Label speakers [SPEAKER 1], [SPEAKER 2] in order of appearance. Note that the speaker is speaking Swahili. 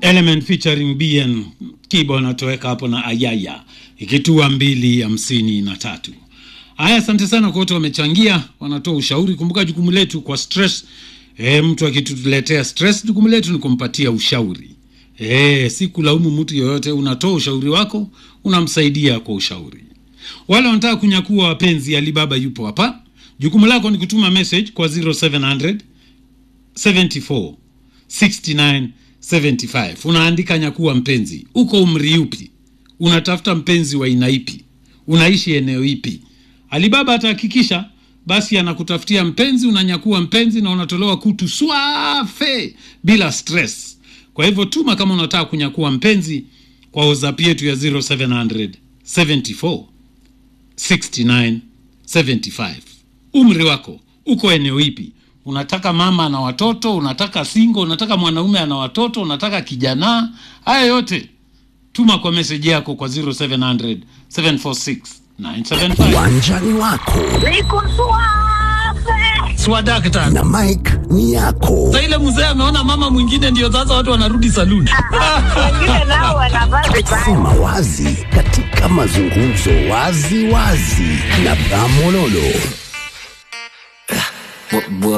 [SPEAKER 1] Element featuring BN Kibo anatoweka hapo na Ayaya ikitua mbili hamsini na tatu. Haya, asante sana kwa wote wamechangia, wanatoa ushauri. Kumbuka jukumu letu kwa stress e, mtu akituletea stress, jukumu letu ni kumpatia ushauri e, si kulaumu mtu yoyote. Unatoa ushauri wako, unamsaidia kwa ushauri. Wale wanataka kunyakua wapenzi, Alibaba yupo hapa. Jukumu lako ni kutuma message kwa 0700 74 69 75. Unaandika nyakua mpenzi, uko umri upi? Unatafuta mpenzi wa aina ipi? Unaishi eneo ipi? Alibaba atahakikisha basi anakutafutia mpenzi, unanyakua mpenzi na unatolewa kutu swafe bila stress. Kwa hivyo tuma kama unataka kunyakua mpenzi kwa WhatsApp yetu ya 0700 74 69 75. Umri wako uko eneo ipi? Unataka mama na watoto, unataka single, unataka mwanaume ana watoto, unataka kijana? Haya yote tuma kwa meseji yako kwa 0700 746 975.
[SPEAKER 2] Uwanjani wako
[SPEAKER 3] Niko suave.
[SPEAKER 4] swadakta
[SPEAKER 2] na Mike ni yako.
[SPEAKER 4] sa ile mzee ameona mama mwingine ndio sasa watu wanarudi saluni
[SPEAKER 3] Wengine nao wanavaa vibaya.
[SPEAKER 2] Sema wazi katika mazungumzo wazi wazi na Bramololo.